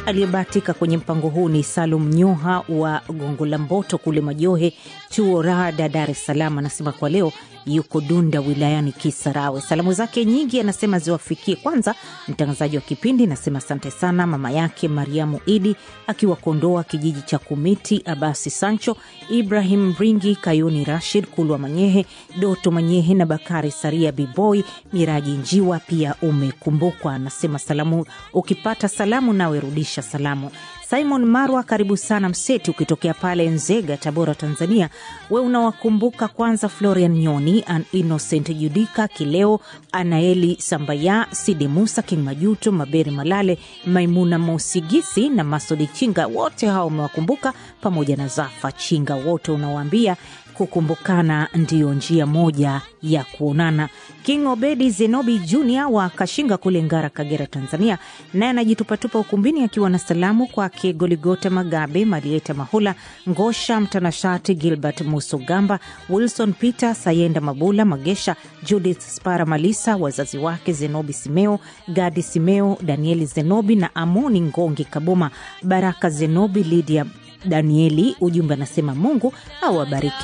Aliyebahatika kwenye mpango huu ni Salum Nyoha wa Gongo la Mboto kule Majohe, chuo Rada, Dar es Salaam. Anasema kwa leo yuko Dunda wilayani Kisarawe. Salamu zake nyingi anasema ziwafikie kwanza mtangazaji wa kipindi, anasema asante sana mama yake Mariamu Idi akiwa Kondoa kijiji cha Kumiti, Abasi Sancho, Ibrahim Ringi, Kayuni Rashid, Kulwa Manyehe, Doto Manyehe na Bakari Saria, Biboy Miraji Njiwa pia umekumbukwa. Anasema salamu, ukipata salamu nawe rudisha salamu. Simon Marwa, karibu sana Mseti, ukitokea pale Nzega, Tabora, Tanzania. We unawakumbuka kwanza Florian Nyoni, an Innocent Judika Kileo, Anaeli Sambaya, Sidi Musa, King Majuto, Maberi Malale, Maimuna Mosigisi na Masodi Chinga, wote hao umewakumbuka pamoja na Zafa Chinga, wote unawaambia kukumbukana ndiyo njia moja ya kuonana. King Obedi Zenobi Junior wa Kashinga kule Ngara, Kagera, Tanzania, naye anajitupatupa ukumbini akiwa na salamu kwake Goligota Magabe, Marieta Mahula, Ngosha Mtanashati, Gilbert Musogamba, Wilson Peter Sayenda, Mabula Magesha, Judith Spara Malisa, wazazi wake Zenobi Simeo, Gadi Simeo, Danieli Zenobi na Amoni Ngongi Kaboma, Baraka Zenobi, Lydia Danieli. Ujumbe anasema Mungu awabariki